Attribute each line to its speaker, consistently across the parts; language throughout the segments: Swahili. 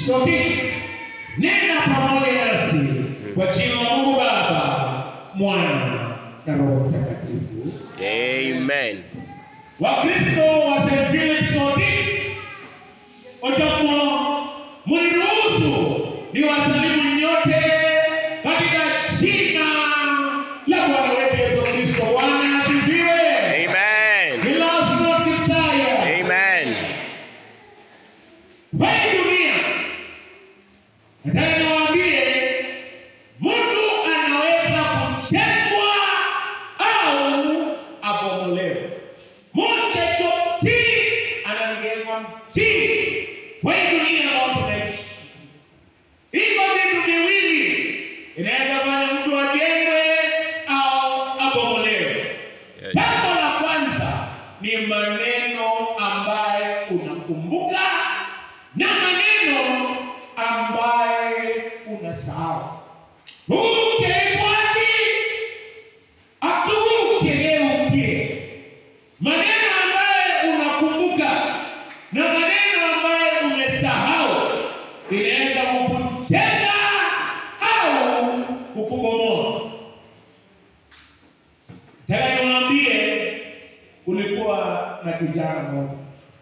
Speaker 1: Sote nena pamoja nasi kwa jina la Mungu Baba, Mwana na Roho Mtakatifu.
Speaker 2: Amen.
Speaker 1: Wakristo wa St. Philip sote, ojapo mniruhusu niwasalimu nyote katika jina la Bwana wetu Yesu Kristo. Bwana asifiwe.
Speaker 2: Amen.
Speaker 1: He loves not keep tired.
Speaker 2: Amen.
Speaker 1: Kwa hii dunia, nataka niwaambie, mtu anaweza kujengwa au abomolewe. Mtu chochote anajengwa mjini kwa hii dunia ambayo tunaishi. Hivyo vitu viwili inaweza fanya mtu ajengwe au abomolewe.
Speaker 2: Yes.
Speaker 1: Jambo la kwanza ni maneno ambaye unakumbuka na maneno ambaye unasahau. Ukebwaki akugeuke. Maneno ambaye unakumbuka na maneno ambaye umesahau inaweza kukujenga au kukubomoa. Nataka niwaambie, kulikuwa na kijana mmoja.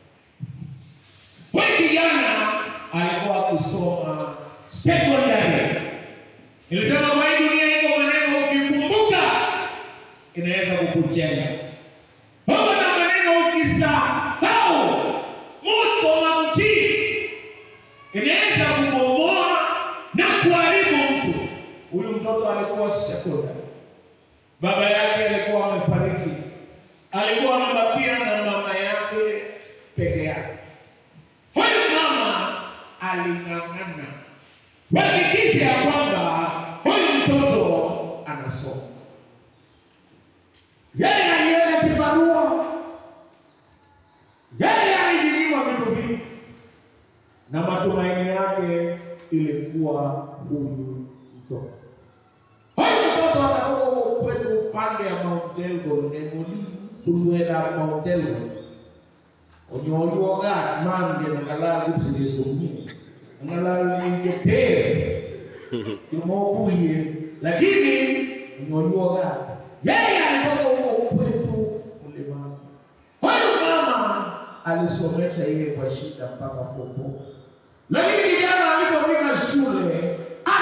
Speaker 1: Huyu kijana alikuwa akisoma secondary. Nilisema kwa hii dunia iko maneno ukikumbuka inaweza kukujenga. Pamoja na maneno ukisahau moto wa mjini inaweza kubomoa na kuharibu mtu. Huyu mtoto alikuwa secondary. Baba yake alikuwa amefariki, alikuwa amebakia na mama yake peke yake. Huyu mama aling'ang'ana kuhakikisha ya kwamba huyu mtoto anasoma. Yeye alienda kibarua, yeye alijinyima vitu vingi, na matumaini yake ilikuwa huyu mtoto. Huyu mtoto akatoka huko kwetu upande ya Mount Elgon, Nemoli, kulwela Mount Elgon. Onyoyuoga mange nakalala kipsilisomie. Nakalala njetere. Kimokuye. Lakini onyoyuoga. Yeye alitoka huko kwetu mlimani. Huyu mama alisomesha yeye kwa shida mpaka form four. Lakini kijana alipofika shule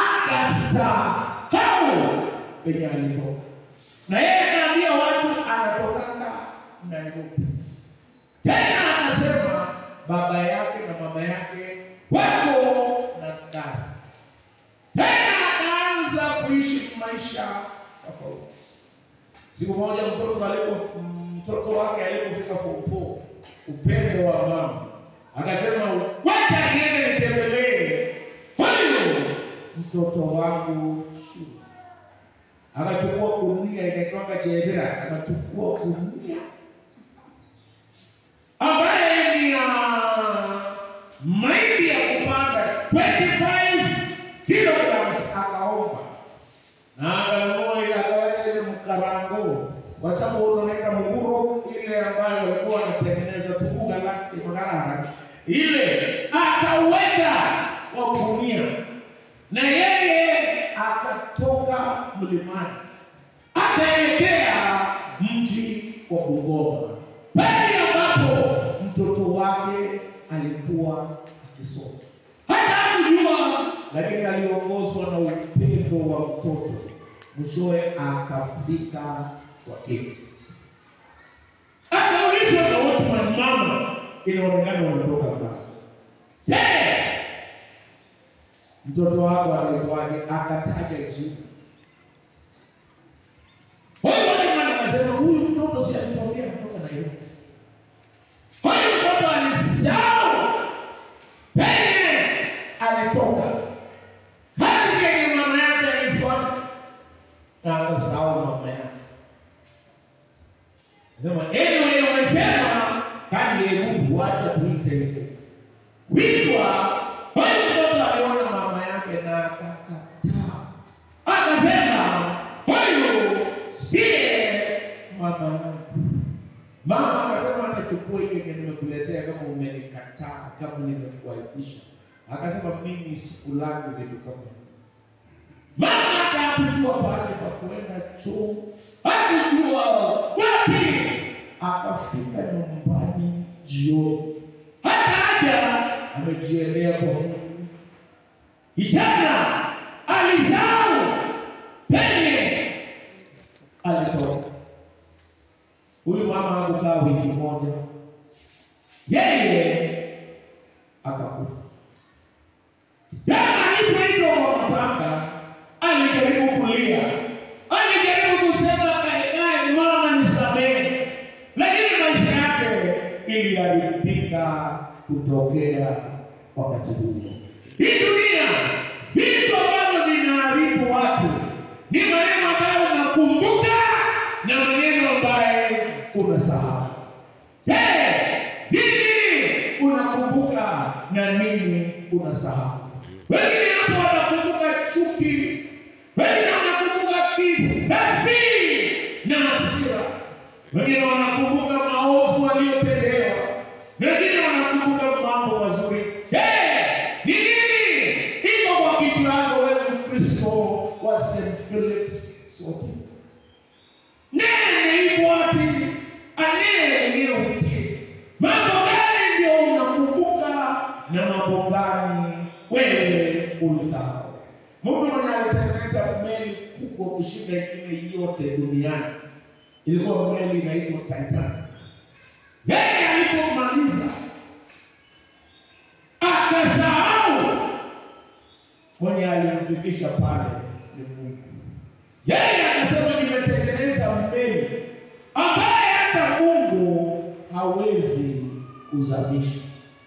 Speaker 1: akasahau penye alitoka, na yeye anaambia watu anatokaka Nairobi. Tena akasema baba yake na mama yake wako na gari. Tena akaanza kuishi maisha tofauti. Siku moja mtoto alipo mtoto wake alipofika form four, upendo wa mama akasema, wacha niende nitembelee huyu mtoto wangu shule. Akachukua gunia inaitwanga jebira, akachukua gunia ambaye ni ya mahindi ya kupanda 25 kilograms, akaomba na akanunua ile akaweka ile mkarango, kwa sababu unaenda mguro ile ambayo walikuwa wanatengeneza tukuga lake makarara ile akaweka kwa gunia, na yeye akatoka mlimani akaelekea mji wa Bungoma, pale ambapo mtoto wake alikuwa akisoma. Hata hakujua, lakini aliongozwa na upendo wa mtoto, mwishowe akafika kwa keti. Akaulizwa na watu wa mama, inaonekana wametoka mbali. Je, mtoto wako anaitwaje? Akataja jina. Huyu mwana akasema huyu mtoto si alipokea kutoka Nairobi. Huyu mtoto alisahau penye alitoka, kazi yenye mama yake alifanya, na akasahau mama yake. Sema anyway, wamesema kani Mungu, wacha tuite hivyo. Witwa huyu mtoto aliona mama yake na akakataa, akasema huyu siye mama yangu. Mama akasema atachukua hiyo yenye nimekuletea kama umenikataa, kama nimekuaibisha. akasema mimi sikulangi vitu kama hivi. Mama hata hakujua pahali pa kuenda choo, hakujua wapi. Akafika nyumbani jioni, hata haja amejielea kwa Mungu. Kijana alizao penye alitoka. Huyu mama hakukaa wiki moja, yeye akakufa. Jana alipoitwa kwa matanga, alijaribu kulia, alijaribu kusema kaekae, mama nisamehe, lakini maisha yake iliharibika kutokea wakati huo. Hii dunia, vitu ambavyo vinaharibu watu ni maneno ambayo unakumbuka na maneno ambayo unasahau. Je, nini unakumbuka na nini unasahau? Wengine hapo wanakumbuka chuki, wengine wanakumbuka kisasi na hasira, wengine wanakumbuka maovu waliotendewa, wengine wanakumbuka mambo mazuri. Je, ni nini iko kwa kichwa yako wewe Mkristo wa St. Philip's Sote? Nene ibwati anene ngeuti. Mambo gani ndio unakumbuka na mambo gani wewe ulisahau? Mtu mwenye alitengeneza meli kubwa kushinda ingine yote duniani ilikuwa meli inaitwa Titanic. Yeye alipomaliza akasahau mwenye alimfikisha pale ni Mungu. Yeye akasema nimetengeneza meli ambaye hata Mungu hawezi kuzamisha.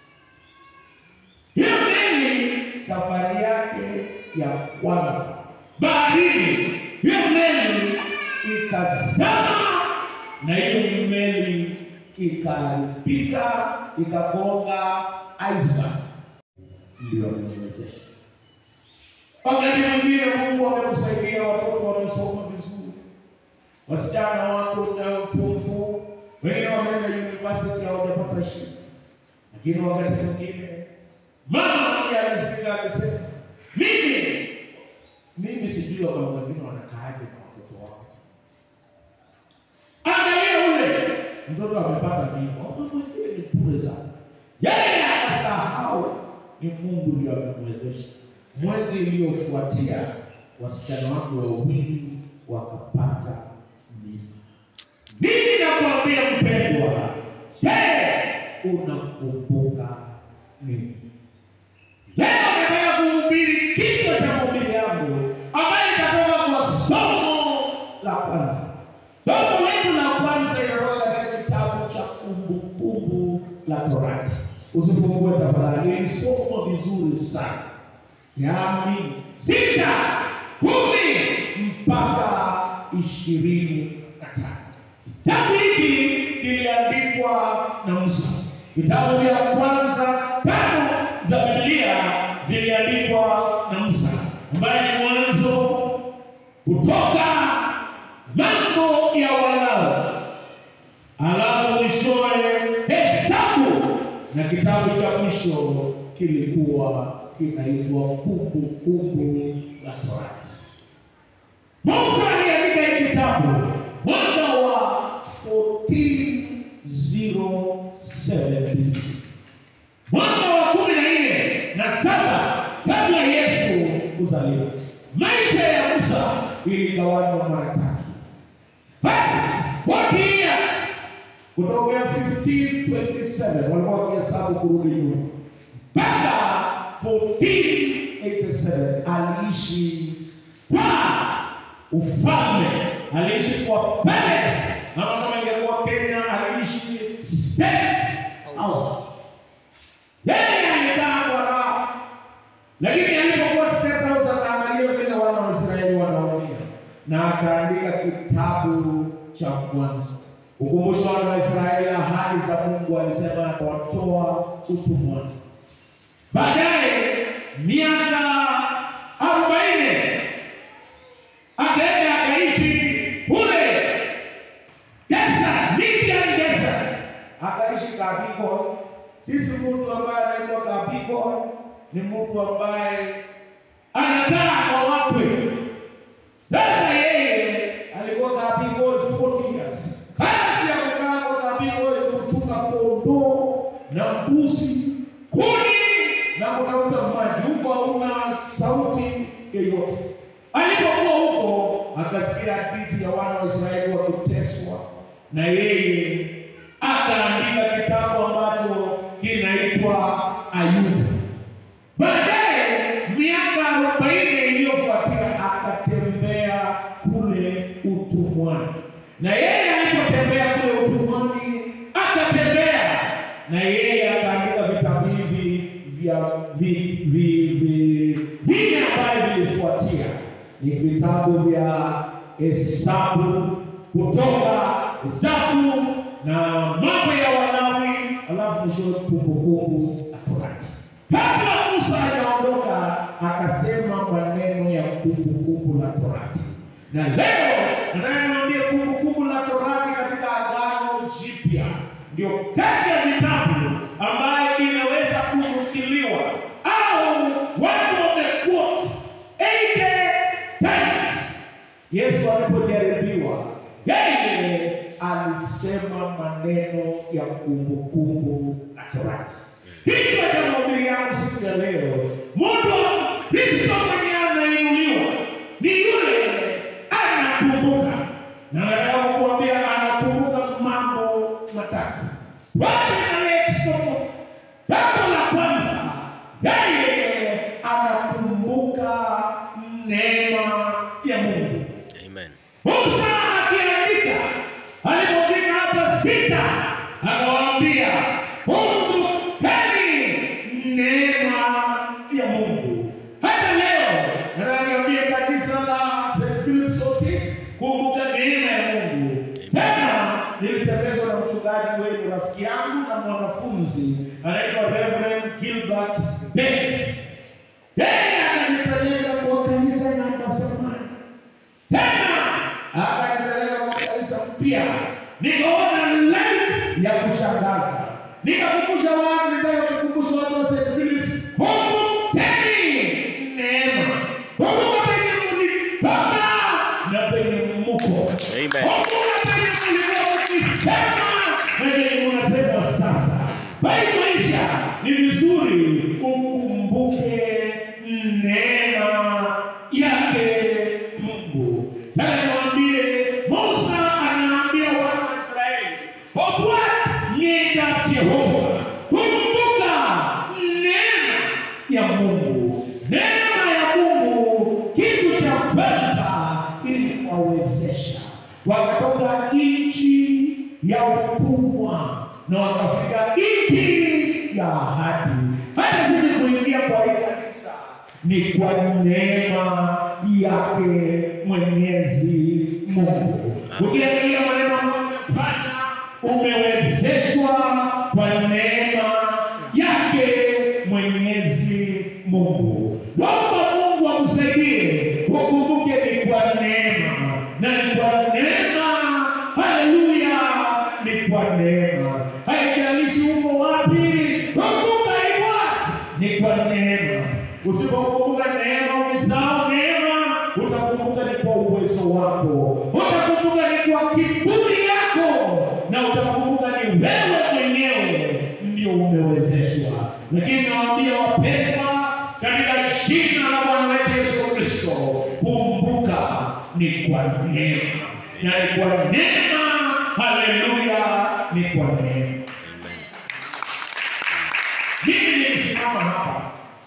Speaker 1: Hiyo meli safari yake ya kwanza baharini, hiyo meli ikazama na hiyo meli ikaharibika, ikagonga iceberg, ndio ameniwezesha Wakati mwingine Mungu amekusaidia, watoto wamesoma vizuri, wasichana wako na form four, wengine wameenda university hawajapata shida, lakini wakati mwingine mama mmoja alisika akasema, mimi mimi sijui wakati wengine wanakaaje na watoto wao. Angalia ule mtoto amepata mimba, mama mwingine ni bure sana, yeye akasahau ni Mungu ndio amemwezesha. Mwezi iliyofuatia wasichana wangu wawili wakapata mimba. Nini nakwambia mpendwa? Je, unakumbuka nini? Leo nataka kuhubiri kichwa cha mahubiri yangu ambayo itatoka kwa somo la kwanza. Somo letu la kwanza inatoka katika kitabu cha Kumbukumbu la Torati. Usifungue tafadhali, ili somo vizuri sana yaani sita kumi mpaka ishirini na tano. Kitabu hiki kiliandikwa na Musa. Vitabu vya kwanza tano za Biblia ziliandikwa na Musa, ambaye ni Mwanzo, Kutoka, Mambo ya Walawi, alafu mwishowe Hesabu, na kitabu cha mwisho kilikuwa kinaitwa Kumbukumbu la Torati. Musa aliandika hii kitabu mwaka wa 1407 BC, mwaka wa kumi na nne na saba kabla Yesu kuzaliwa. Maisha ya Musa iligawanywa mara tatu. First 40 years kutokea 1527 walikuwa wakihesabu kurudi nyuma mpaka 1487 aliishi kwa ufalme, aliishi kwa palace, ama kama ingekuwa Kenya aliishi state house. Yeye alikaa kwa raha, lakini alipokuwa state house akaangalia vile wana wa Israeli wanaumia, na akaandika kitabu cha Mwanzo. Ukumbusho wana wa Israeli ahadi za Mungu, alisema atawatoa utumwani. Baadaye miaka arobaini akaenda akaishi kule desert, Midian desert, akaishi Kabiko. Sisi mtu ambaye anaitwa Kabiko ni mtu ambaye anakaa kwa wakwe. Sasa yeye alikuwa kapigwa 40 years. Kazi ya kukaa kwa kapigwa ni kuchunga kondoo na mbuzi, kuni na kutafuta maji. Huko hauna sauti yoyote. Alipokuwa huko akasikia hadithi ya wana wa Israeli wakiteswa, na yeye akaandika kitabu ambacho kinaitwa Ayubu. Baadaye miaka arobaini iliyofuatia akatembea kule utumwani, na yeye alipotembea kule utumwani akatembea na yeye akaandika vitabu hivi vya vi- vi- vi- vine ambavyo vilifuatia ni vitabu vya Hesabu, Kutoka, Hesabu na Mambo ya Walawi, alafu mwishowe Kumbukumbu la Torati. Kabla Musa hajaondoka akasema maneno ya Kumbukumbu la Torati, na leo nataka niwaambie Kumbukumbu la Torati katika Agano Jipya ndio kati ya vitabu ambayo inaweza kunukiliwa au watu wamekuwa 80 times. Yesu alipojaribiwa yeye alisema maneno ya kumbukumbu la Torati. Hivyo cha mahubiri yangu siku ya leo, mtu wa Kristo mwenye anainuliwa ni yule anakumbuka, na nataka kukuambia anakumbuka mambo matatu. Wapi na somo jambo la kwanza, yeye anakumbuka neema ya Mungu.
Speaker 2: Amen.
Speaker 1: Musa akiandika alipofika hapa sita, akawaambia kumbukeni neema ya Mungu. Hata leo nataka niambie kanisa la St. Philip sote, kumbuka neema ya Mungu. Tena nilitembezwa na mchungaji wenu, rafiki yangu na mwanafunzi anaitwa Reverend Gilbert Bennett. Yeye akanipeleka kwa kanisa la Masamani tena akanipeleka kwa kanisa mpya, nikaona light ya kushangaza, nikakumbusha watu, nitaka kukumbusha watu wa St. Philip, kumbukeni neema, kumbuka penye mlipaka na penye mmuko,
Speaker 2: Amen.
Speaker 1: kumbuka penye mlikuwa mkisema na penye mnasema sasa. Bali maisha ni vizuri ukumbuke neema yake Mungu. Nataka niwaambie, Musa anaambia wana wa Israeli, obwa nyenda Jehova, kumbuka neema ya Mungu. Neema ya Mungu, kitu cha kwanza ili kuwawezesha wakatoka nchi ya utumwa na wakafika nchi ya ahadi. Hata sisi kuingia kwa hii kanisa ni kwa neema yake Mwenyezi Mungu. Ukiangalia maneno ambayo umefanya, umewezeshwa kwa neema yake Mwenyezi Mungu. Naomba Mungu akusaidie ukumbuke ni kwa neema na ni kwa neema, haleluya, ni kwa neema. Haijalishi uko wapi, kumbuka hivyo ni kwa neema. Usipokumbuka neema, ukisahau neema, utakumbuka ni kwa uwezo wako, utakumbuka ni kwa kiburi yako, na utakumbuka ni wewe mwenyewe ndio umewezeshwa. Lakini nawaambia wapendwa, katika jina la Bwana wetu Yesu Kristo, kumbuka ni kwa neema na ni kwa neema, haleluya, ni kwa neema. Mimi nilisimama hapa,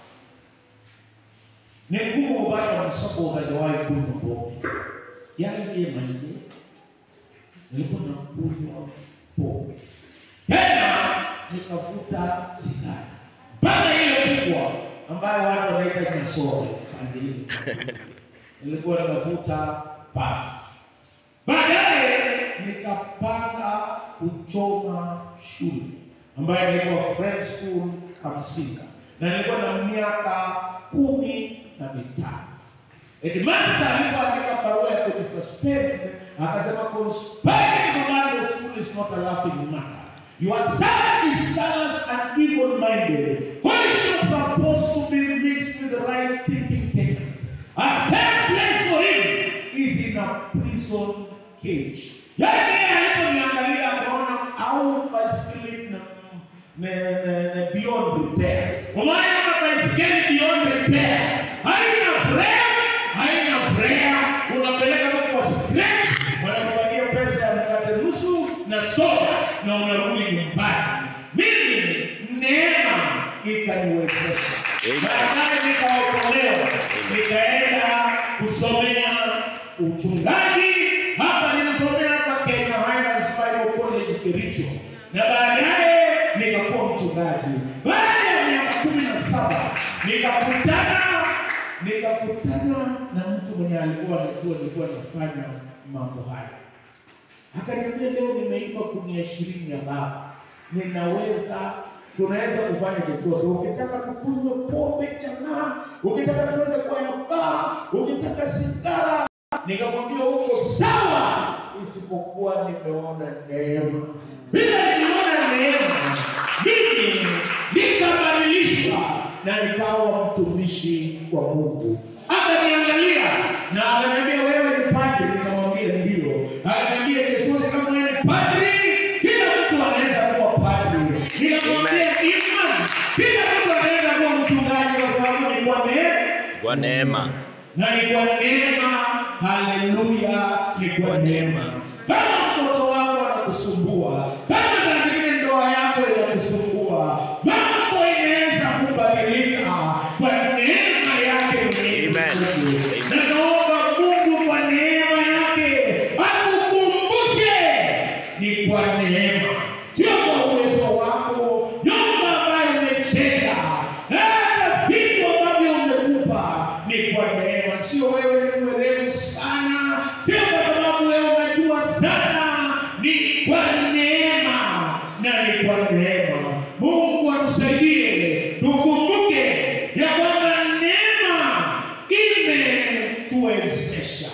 Speaker 1: ni ngumu kupata msoko utajawahi kunywa pombe. Yaje maije, nilikuwa nakunywa pombe tena nikavuta sigara mpaka ile kubwa ambayo watu wanaita kisoro pande ile nilikuwa nikavuta pale. Baadaye nikapanga kuchoma shule ambayo inaitwa Friend School Kamsinga, na nilikuwa na miaka kumi na mitano. Headmaster alipoandika barua ya kunisuspend akasema conspiring to run the school is not a laughing matter. Your son is callous and evil-minded, who is not supposed to be mixed with the right thinking Kenyans. A safe place for him is in a prison cage. Yaani aliponiangalia akaona au baiskeli na na, na, na beyond repair. Umeona kama baiskeli beyond repair haina frame, haina frame, unapeleka tu kwa scratch, wanakupatia pesa ya mkate nusu na soda na unarudi nyumbani. Mimi neema ikaniwezesha,
Speaker 2: Amen.
Speaker 1: baadaye nikaokolewa, nikaenda kusomea uchungaji hapa, ninasomea hapa Kenya Highlands Bible College Kericho, na baadaye nikakuwa mchungaji. Baada ya miaka kumi na saba nikakutana nikakutana na mtu mwenye alikuwa anajua nilikuwa nafanya mambo haya akaniambia leo nimeiba kunia ishirini ya baba, ninaweza tunaweza kufanya chochote. Ukitaka tukunywe pombe chang'aa, ukitaka tuende kwa ya baa, ukitaka sigara. Nikamwambia uko sawa, isipokuwa nimeona neema. Bila nimeona neema, mimi nikabadilishwa na nikawa mtumishi wa Mungu. Akaniangalia na akaniambia wewe ni padri, nikamwambia ndio. Akaniambia Yesusi, kama wewe ni padri, kila mtu anaweza kuwa padri. Nikamwambia imani, kila mtu anaweza kuwa mchungaji kwa sababu ni kwa neema
Speaker 2: Kwa neema.
Speaker 1: na ni kwa neema. Haleluya, ni kwa neema. Kama mtoto wako anakusumbua, kama saa zingine ndoa yako inakusumbua, mambo inaweza kubadilika kwa neema yake Mwenyezi
Speaker 2: Amen.
Speaker 1: Mungu.
Speaker 2: Amen.
Speaker 1: Na naomba Mungu kwa neema yake akukumbushe ni kwa neema, sio kwa uwezo wako, nyumba ambayo umejenga na hata vitu ambavyo umekupa ni kwa neema, sio wewe ni mwerevu sana, sio kwa sababu wewe unajua sana, ni kwa neema na ni kwa neema. Mungu atusaidie tukumbuke ya kwamba neema imetuwezesha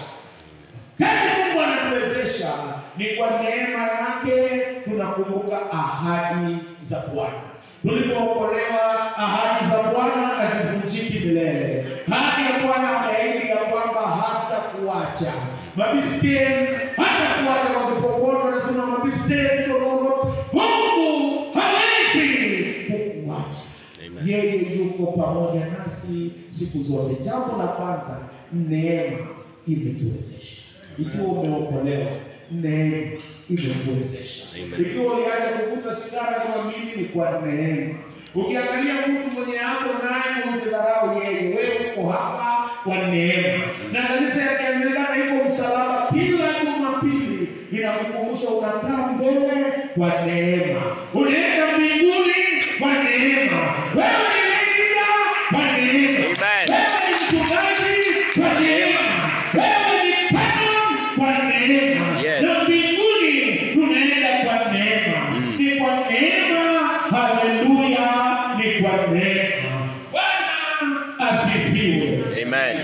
Speaker 1: kama Mungu anatuwezesha ni kwa neema yake, tunakumbuka ahadi za Bwana. Tulipookolewa, ahadi za Bwana hazivunjiki milele. Ahadi ya Bwana ameahidi ya kwamba hata kuacha mabisteni, hata kuacha kwa kipokoto, anasema mabisteni tororo, Mungu hawezi kukuacha
Speaker 2: Amen.
Speaker 1: yeye yuko pamoja nasi siku zote. Jambo la kwanza, neema imetuwezesha. Ikiwa umeokolewa, neema imekuwezesha.
Speaker 2: Amen.
Speaker 1: Ikiwa uliacha kuvuta sigara kama mimi, ni kwa neema. Ukiangalia mtu mwenye hapo naye usidharau yeye, wewe uko hapa kwa neema. Na kanisa ya Kianglikana iko msalaba kila Jumapili, inakukumbusha unakaa mbele kwa neema, unaenda mbinguni kwa neema. Wewe ni leader kwa neema,
Speaker 2: Amen.
Speaker 1: wewe ni mchungaji kwa neema, wewe ni patron kwa neema,
Speaker 2: Yes.
Speaker 1: na mbinguni tunaenda kwa neema.
Speaker 2: Mm.
Speaker 1: Ni kwa neema, haleluya, ni kwa neema. Bwana asifiwe.
Speaker 2: Amen.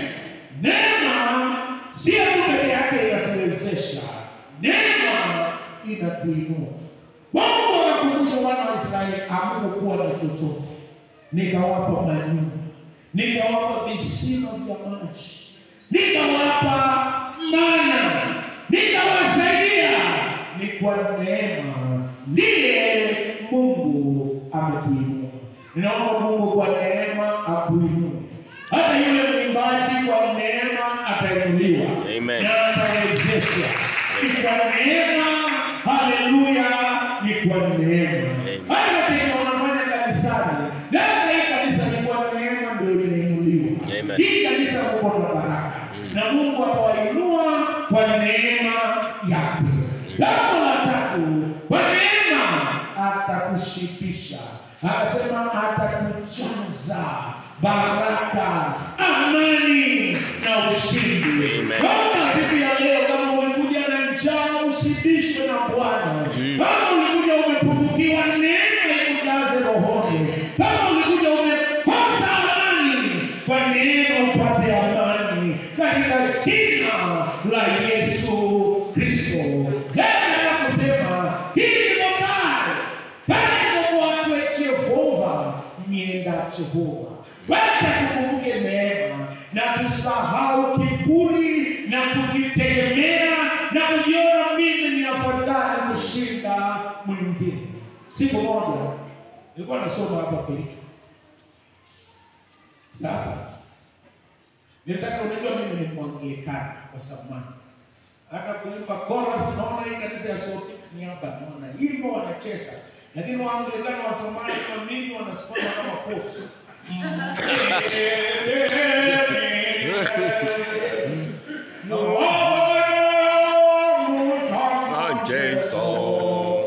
Speaker 1: Neema si tu peke yake inatuwezesha, neema inatuinua. Mungu anakumbusha wana wa Israeli hamukuwa na chochote, nikawapa manyumba, nikawapa visima vya maji, nikawapa mana, nikawasaidia. Ni kwa neema ndiye Mungu ametuinua. Ninaomba Mungu kwa neema akuinue. Hata yule mwimbaji kwa neema atainuliwa
Speaker 2: Amen.
Speaker 1: na atawezeshwa. Ni kwa neema, haleluya, ni kwa neema.
Speaker 2: Amen.
Speaker 1: Hata kenye unafanya kanisani, labda hii kanisa ni kwa neema ndio imeinuliwa.
Speaker 2: Amen.
Speaker 1: Hii kanisa Mungu na baraka na Mungu atawainua kwa neema yake. Jambo la tatu, kwa neema atatushibisha, akasema atatujaza baraka, amani na ushindi.
Speaker 2: Amen.
Speaker 1: Kama siku ya leo, kama umekuja na njaa, ushibishwe na Bwana.
Speaker 2: Mm.
Speaker 1: Kama ulikuja umepungukiwa, neema ikujaze rohoni. Kama ulikuja umekosa amani, kwa neema upate amani katika jina la Yesu Kristo. Neno la kusema hii ni motari wacha tukumbuke neema na tusahau kiburi na kujitegemea na kujiona mimi ni afadhali kushinda mwingine. Siku moja nilikuwa nasoma hapa Kilicho. Sasa nilitaka, unajua mimi ni Mwanglikana kwa zamani, hata kuimba chorus, naona hii kanisa ya sauti ni hapa, naona hivyo wanacheza, lakini Waanglikana wa zamani kama mimi wanasimama kama kofu
Speaker 2: Ah, Jason.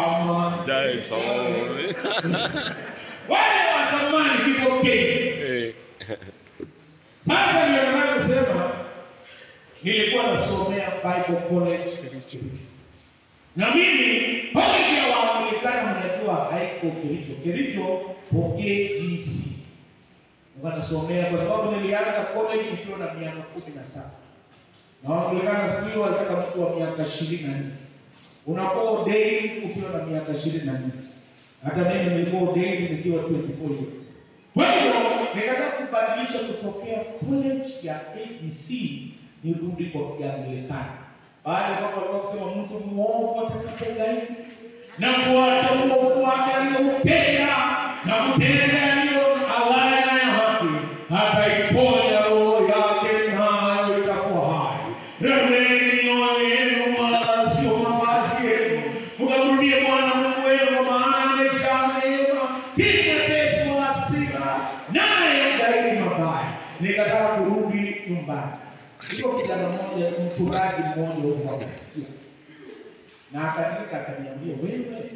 Speaker 2: Jason.
Speaker 1: Wale wa zamani kipokee.
Speaker 2: Eh,
Speaker 1: Sasa ndio nataka kusema nilikuwa nasomea Bible College Kericho. Na mimi college ya Waanglikana mnajua haiko Kericho. Kericho pokee GC. Nilikuwa nasomea kwa sababu nilianza college nikiwa na miaka kumi na saba. Na Waanglikana siku hiyo walitaka mtu wa miaka ishirini na nne. Unakuwa ordained ukiwa na miaka ishirini na nne. Hata mimi nilikuwa ordained nikiwa 24 years. Kwa hiyo nikataka kubadilisha kutokea college ya ABC nirudi kwa Kianglikana. Baada ya kwamba walikuwa kusema mtu muovu atakapogaidi na kuacha uovu wake alioupenda na kutenda yaliyo halali na ya haki, ataiponya roho yake nayo itakuwa hai. Rareni mioyo yenu wala sio mavazi yenu, mkamrudie Bwana Mungu wenu, kwa maana amejaa neema, si mwepesi wa hasira, naye daima mabaya. Nikataka kurudi nyumbani. Iko kijana mmoja, mchungaji mmoja huko akasikia na akaniita akaniambia, wewe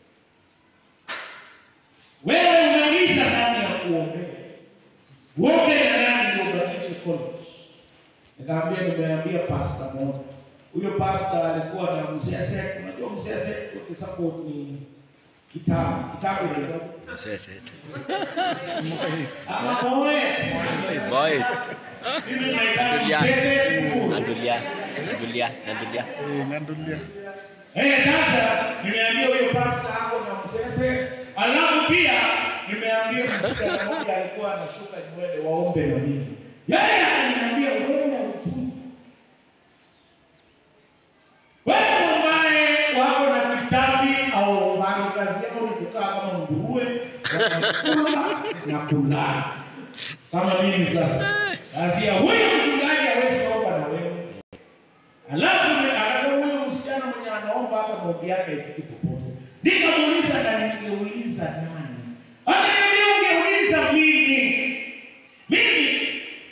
Speaker 1: wewe umeuliza nani ya kuombea, uombe na nani ndio ubadilishe college? Nikamwambia nimeambia pasta moja. Huyo pasta alikuwa na msese, unajua msese kwa sababu ni kitabu kitabu ndio
Speaker 2: sasa.
Speaker 1: ama moe
Speaker 2: Boy.
Speaker 1: mimi naitaka
Speaker 2: Dulia.
Speaker 1: msese
Speaker 2: Nadulia. Nadulia. Nadulia.
Speaker 1: Eh, sasa nimeambia huyo pasta hapo na msese, alafu pia nimeambia msichana mmoja alikuwa anashuka nywele waombe na mimi. Yeye akaniambia wewe uchumi. Wewe ambaye wako na kitambi au mbali kazi yao ni kukaa kama nguruwe, wanakula na kulala. Kama mimi sasa. Kazi ya huyo mchungaji hawezi kuomba na wewe. Alafu akaona huyo msichana mwenye anaomba hata maombi yake ifiki popote. Nikamuuliza na ningeuliza nani? Akaniambia ungeuliza mimi. Mimi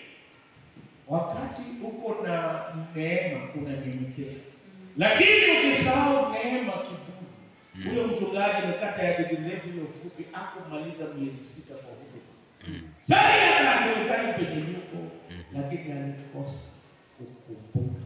Speaker 1: wakati uko na neema unanyenyekea, lakini ukisahau neema kiburi, huyo mchungaji amekata ya dege ndefu hiyo fupi, akumaliza miezi sita kwa huduma. Sasa akajulikana penye yuko, lakini alikosa kukumbuka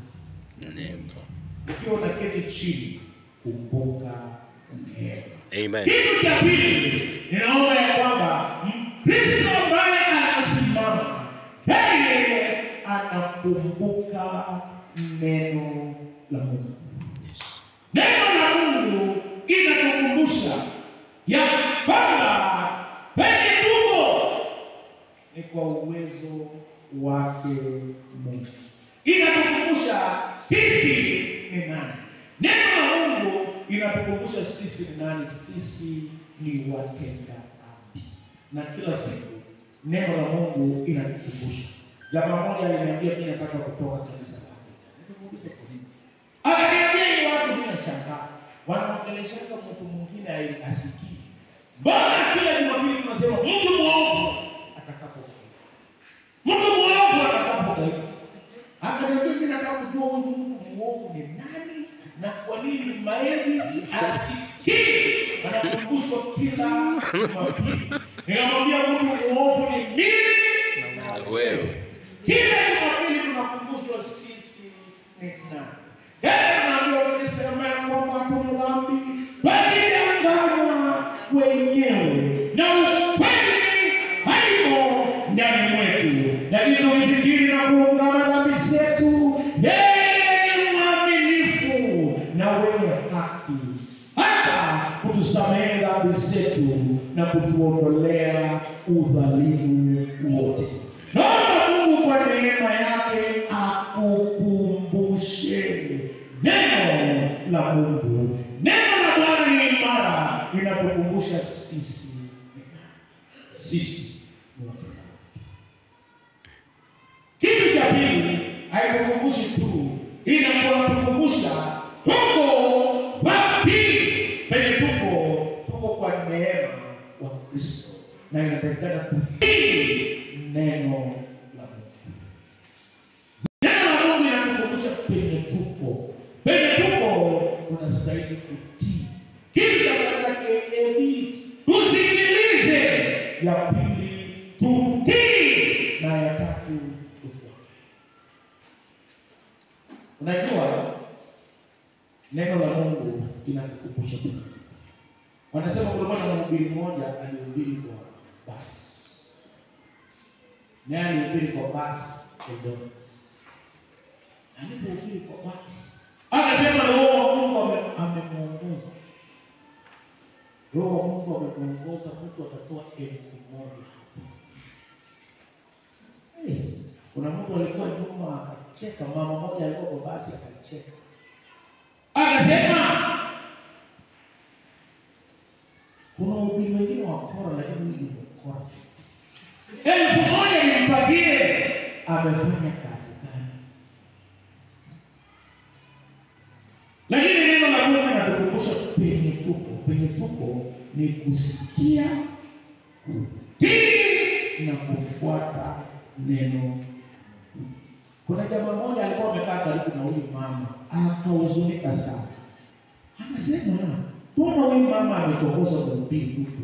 Speaker 1: ukiwa unaketi chini, kumbuka neema.
Speaker 2: Amen.
Speaker 1: Kitu cha pili, ninaomba ya kwamba Mkristo ambaye anasimama yeye anakumbuka neno la Mungu. Neno la Mungu inatukumbusha ya kwamba penye tuko ni kwa uwezo wake Mungu. Inatukumbusha sisi ni nani. Neno la Mungu inatukumbusha sisi ni nani. Sisi ni watenda dhambi, na kila siku neno la Mungu inatukumbusha. Jamaa moja aliniambia mimi nataka kutoka kanisa la Afrika. Nikamuuliza kwa nini? Akaniambia hii watu mimi nashangaa. Wanaongeleshaka mtu mwingine ai- asikii. Mbona kila Jumapili tunasema mtu mwovu atakapokuja. Mtu mwovu atakapokuja. Akaniambia mimi nataka kujua huyu mtu mwovu ni nani na kwa nini maeli asikii. Anakumbushwa kila Jumapili. Nikamwambia mtu mwovu ni mimi na
Speaker 2: Wewe.
Speaker 1: kila Jumapili tunakumbushwa sisi ni nani. Yeye anaambiwa tulisema ya kwamba hatuna dhambi, walidanganywa wenyewe na ukweli haimo ndani mwetu, lakini tukifikiri na kuungama dhambi zetu, yeye ni mwaminifu na wenye haki hata kutusamehe dhambi zetu na kutuondolea udhalimu haitukumbushi tu, inakuwa tukumbusha tuko wapi penye tuko, tuko kwa neema wa Kristo, na inatakikana tutii neno la Mungu. Neno la Mungu inatukumbusha penye tuko, penye tuko tunastahili kutii kitu cha kwanza keemit, tusikilize. Ya pili tutii, na ya tatu tufuate. Unajua neno la Mungu inatukumbusha penye tuko. Wanasema kulikuwa na mhubiri mmoja alihubiri kwa basi, naye alihubiri kwa basi Eldoret. Alipohubiri kwa basi, akasema Roho wa Mungu ame- amemuongoza. Roho wa Mungu amemuongoza, mtu atatoa elfu moja Hey, kuna mtu alikuwa nyuma akacheka, mama moja alikuwa kwa basi akacheka, akasema kuna ubiri wengine wa kora, lakini huyu ni mkora zaidi. Elfu moja nimpatie, amefanya kazi gani? Lakini neno la Mungu linatukumbusha penye tuko, penye tuko ni kusikia, kutii na kufuata neno. Kuna jamaa mmoja alikuwa amekaa karibu na huyu mama, akahuzunika sana, akasema mbona huyu mama amechokoza kuhubiri tupu?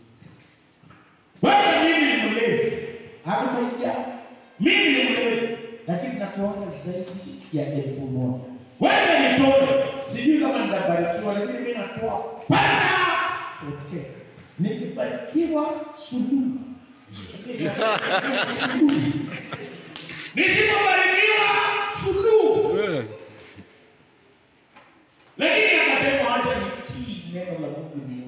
Speaker 1: Wewe mimi ni mlevi, hakumaija mimi ni mlevi, lakini natoaga zaidi ya elfu moja. Wewe nitoe, sijui kama nitabarikiwa, lakini mimi natoa mpaka pote. Nikibarikiwa suluhu, suluhu. Nisipobarikiwa suluhu. Lakini akasema acha nitii neno la Mungu nione.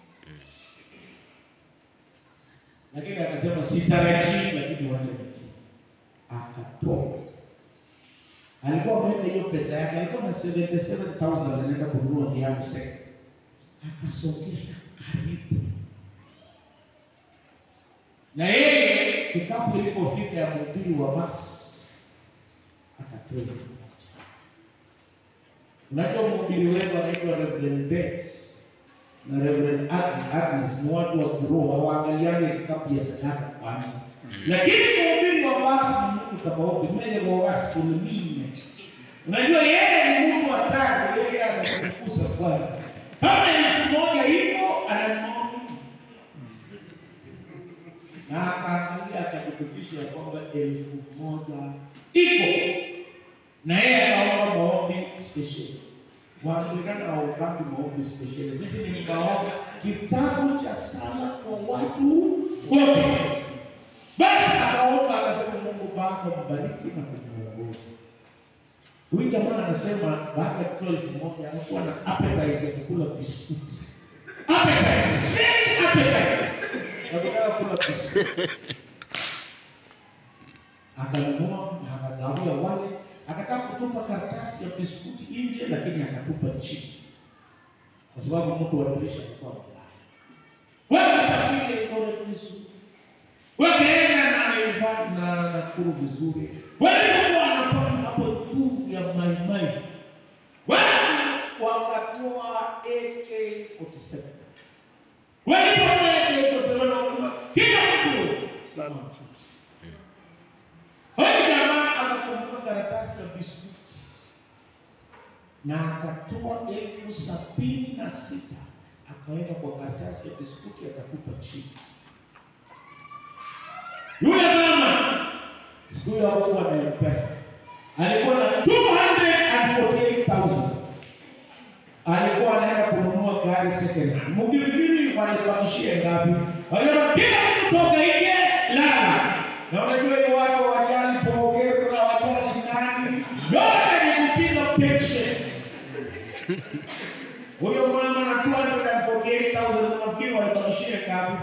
Speaker 1: Lakini akasema sitarajii, lakini wacha nitii. Akatoa. Alikuwa ameweka hiyo pesa yake, alikuwa na 77,000 anaenda kununua viatu seka. Akasongesha karibu. Na yeye kikapu ilipofika ya mhubiri wa basi akatoa elfu moja. Unajua mhubiri wetu anaitwa Reverend Bex na Reverend Ag- Agnes ni watu wa kiroho, hawaangaliane kikapu ya sadaka kwanza. Lakini mhubiri wa basi ni mtu tofauti, mmoja kwa basi kulimine. Unajua yeye ni mtu hatari, yeye anakukusa kwanza. Kama elfu moja hivyo ananunua na akaangalia akathibitisha ya kwamba elfu moja iko na yeye akaomba maombi spesheli. Waafrikana hawafanyi maombi spesheli, sisi ni maombi kitabu cha sala kwa watu wote. Basi akaomba akasema, Mungu Baba mbariki na kumuongoza. Huyu jamaa anasema baada ya kutoa elfu moja alikuwa na appetite ya kukula biskuti. Appetite, strange appetite. Akitaka kula biskuti. Akanunua na akagawia wale, akataka kutupa karatasi ya biskuti nje, lakini akatupa chini, kwa sababu mtu wa dirisha alikuwa amelala. Wewe safiri Eldoret vizuri, wakaenda na Naivasha na Nakuru vizuri, walipokuwa wanapanda hapo juu ya maimai, watu wakatoa AK47 walipotoa AK47 wakasema kila mtu sana tu Huyu jamaa akakumbuka karatasi ya biskuti na akatoa elfu sabini na sita akaweka kwa karatasi ya biskuti akatupa chini. Yule mama siku hiyo hakuwa na pesa, alikuwa na 248,000 alikuwa anaenda kununua gari second hand. Mkifikiri walibakishia ngapi? Walisema kila mtu toka nje, lala. Na unajua hiyo watu wajali pokero na wajali nani, yote ni kupiga pension. Huyo mama na 248,000 unafikiri walibakishia ngapi?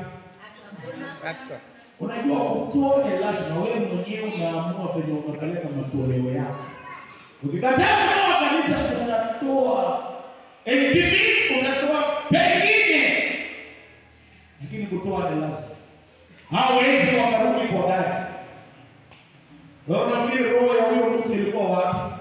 Speaker 1: Unajua kutoa ni lazima wewe mwenyewe unaamua penye unapeleka matoleo yako. Ukikataa kutoa kanisa, unatoa NPP, unatoa pengine, lakini kutoa ni lazima. Hawezi wakarudi kwa gari. Wewe unafikiri roho ya huyo mtu ilikuwa wapi?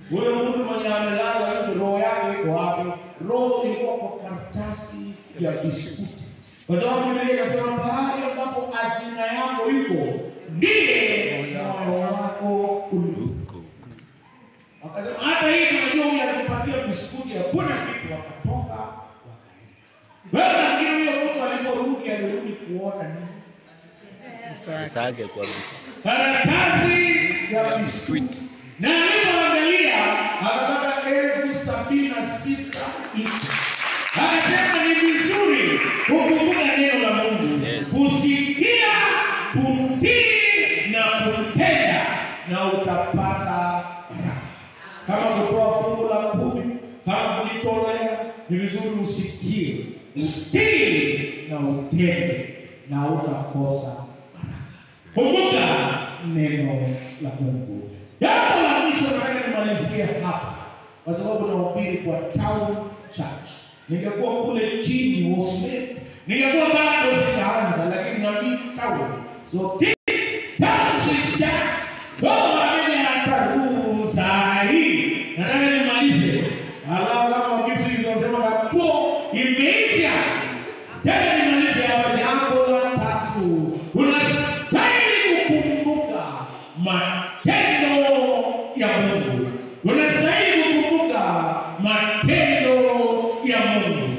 Speaker 1: Huyo mtu mwenye amelala nje, roho yake iko wapi? Roho ilikuwa kwa karatasi ya biskuti, kwa sababu Biblia inasema pahali ambapo hazina yako iko ndiye moyo wako ulipo. Wakasema hata hii tunajua huyu alikupatia biskuti, hakuna kitu. Wakatoka wakaenda. Wewe nafikiri huyo mtu aliporudi alirudi kuona nini?
Speaker 2: Sage kwa
Speaker 1: karatasi ya biskuti na alipoangalia akapata elfu sabini na sita akasema ni vizuri kukumbuka neno la Mungu
Speaker 2: Yes.
Speaker 1: kusikia kutii na kutenda na utapata baraka kama kutoa fungu la kumi kama kujitolea ni vizuri usikie utii na utende na utakosa baraka kumbuka neno la Mungu. Jambo la mwisho nataka nimalizie hapa, kwa sababu nahubiri kwa town church. Ningekuwa kule chini Wosmet, ningekuwa bado sijaanza, lakini nabii town so township church kwa vile ataruhu saa hii, nataka nimalize, alafu kama kitu kinasema kapo imeisha tena nimalize hapa jambo la tatu. Unastahili kukumbuka matendo ya Mungu. Unastahili kukumbuka matendo ya Mungu.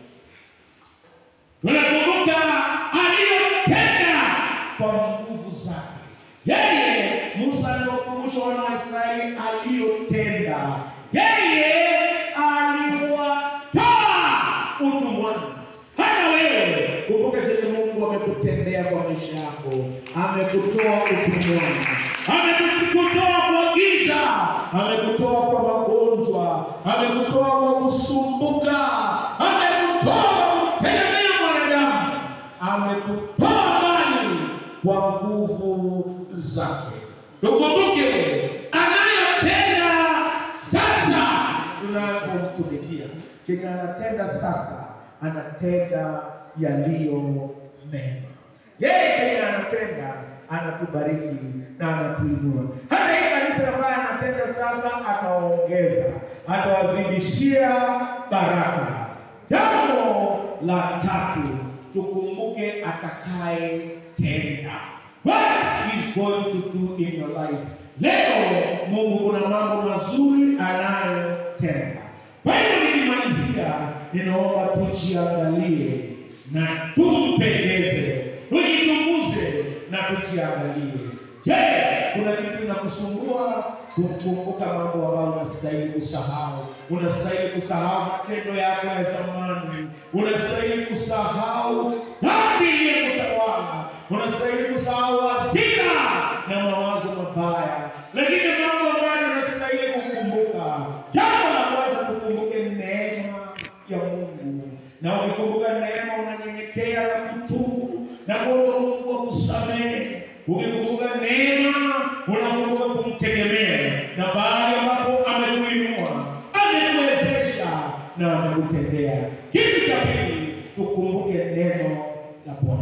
Speaker 1: Tunakumbuka aliyotenda kwa nguvu zake. Yeye Musa aliwakumbusha wana wa Israeli aliyotenda. Yeye aliwatoa utumwani. Hata wewe kumbuka chenye Mungu amekutendea kwa maisha yako. Amekutoa utumwani, amekutoa kwa giza, amekutoa kwa magonjwa, amekutoa kwa kusumbuka, amekutoa kwa kutegemea mwanadamu, amekutoa mbali kwa nguvu zake. Tukumbuke anayotenda sasa tunapomtumikia. Chenye anatenda sasa, anatenda yaliyo mema. Yeye kenye anatenda anatubariki na anatuinua. Hata hii kanisa ambayo anatenda sasa, atawaongeza, atawazidishia baraka. Jambo la tatu, tukumbuke atakaye tenda. What is going to do in your life? Leo Mungu kuna mambo mazuri anayotenda. Kwa hiyo nikimalizia, ninaomba tujiangalie na tumpendeze, tujichunguze na tujiangalie. Je, kuna kitu inakusumbua kukumbuka mambo ambayo unastahili kusahau? Unastahili kusahau matendo yako ya zamani, unastahili kusahau dhambi iliyokutawala, unastahili kusahau hasira na mawazo mabaya, lakini mambo ambayo unastahili kukumbuka, jambo la kwanza tukumbuke neema ya Mungu, na ukikumbuka neema unanyenyekea na kutubu na kuomba Mungu akusamehe. Ukikumbuka neema unakumbuka kumtegemea, na pale ambapo amekuinua, amekuwezesha na amekutendea. Kitu cha pili, tukumbuke neno la Bwana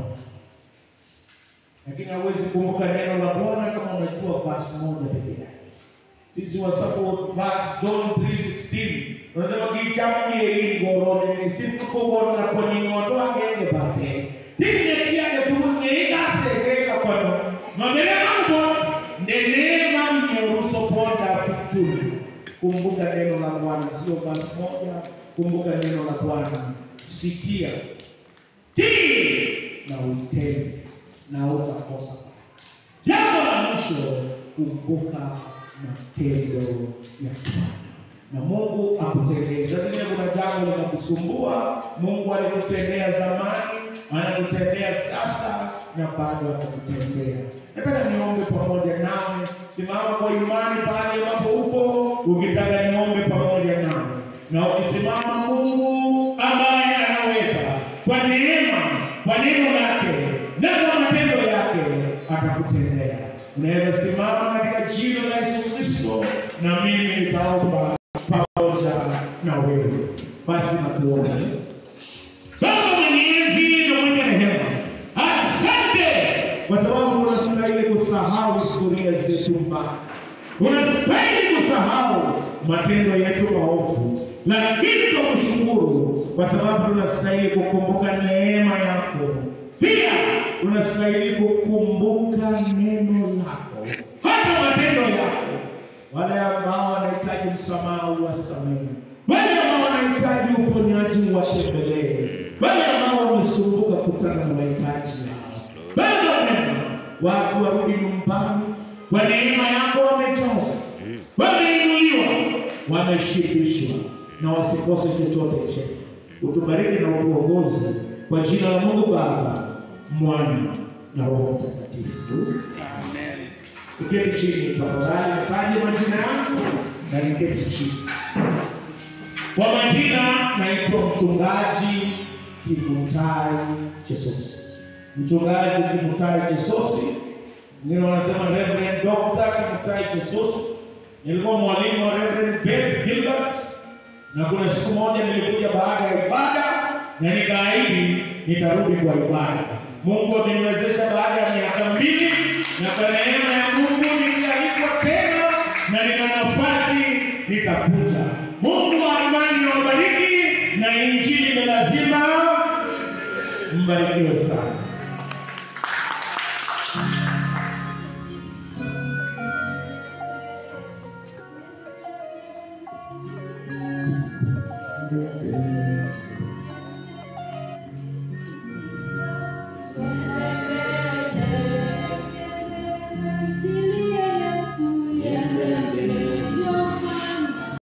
Speaker 1: lakini hauwezi kumbuka neno la Bwana kama unajua verse moja peke yake. Sisi wa support verse John 3:16 unasema kitamye hii ngoro ni siku kubwa na kwa nini watu wake ende pale. Tine kia tu ne ikasegeka kwa no. Mabele mambo nenema nyoruso poda kuchulu. Kumbuka neno la Bwana sio verse moja, kumbuka neno la Bwana. Sikia. Tii na utende na utakosa. Jambo la mwisho, kumbuka matendo ya Bwana na Mungu akutendee. Saa zingine kuna jambo linakusumbua, Mungu alikutendea zamani, anakutendea sasa na bado atakutendea. Nataka niombe pamoja nawe, simama kwa imani pale ambapo upo, ukitaka niombe pamoja nawe, na ukisimama, Mungu ambaye anaweza kwa neema, kwa neno lake na kwa matendo yake atakutendea. Unaweza simama katika jina la Yesu Kristo, na mimi nitaomba pamoja na wewe. Basi natuombe. Baba mwenyezi na mwenye rehema, asante kwa sababu unastahili kusahau historia zetu mbaya. Unastahili kusahau matendo yetu maovu, lakini tukushukuru kwa sababu tunastahili kukumbuka neema yako. Pia unastahili kukumbuka neno lako, hata matendo yako. Wale ambao wanahitaji msamaha uwasamehe, wale ambao wanahitaji uponyaji uwatembelee, wale ambao wamesumbuka kutana na mahitaji yao. Baba mwema, watu warudi nyumbani kwa neema yako, wamejazwa, wameinuliwa, wameshibishwa na wasikose chochote chema. Utubariki na utuongoze kwa jina la Mungu Baba, Mwana na Roho Mtakatifu. Uketi chini tafadhali, taje majina yangu na niketi chini. Kwa majina naitwa mchungaji Kimutai Chesosi. Mchungaji Kimutai Chesosi, wengine wanasema Reverend Dr. Kimutai Chesosi. Nilikuwa mwalimu wa Reverend Beth Gilbert, na kuna siku moja nilikuja baada ya ibada na nikaahidi nitarudi kwa ibada. Mungu ameniwezesha baada ya miaka mbili, na kwa neema ya Mungu nitaalikwa tena na nina nafasi nitakuja. Mungu wa amani na wabariki, na injili ni lazima mbarikiwe sana.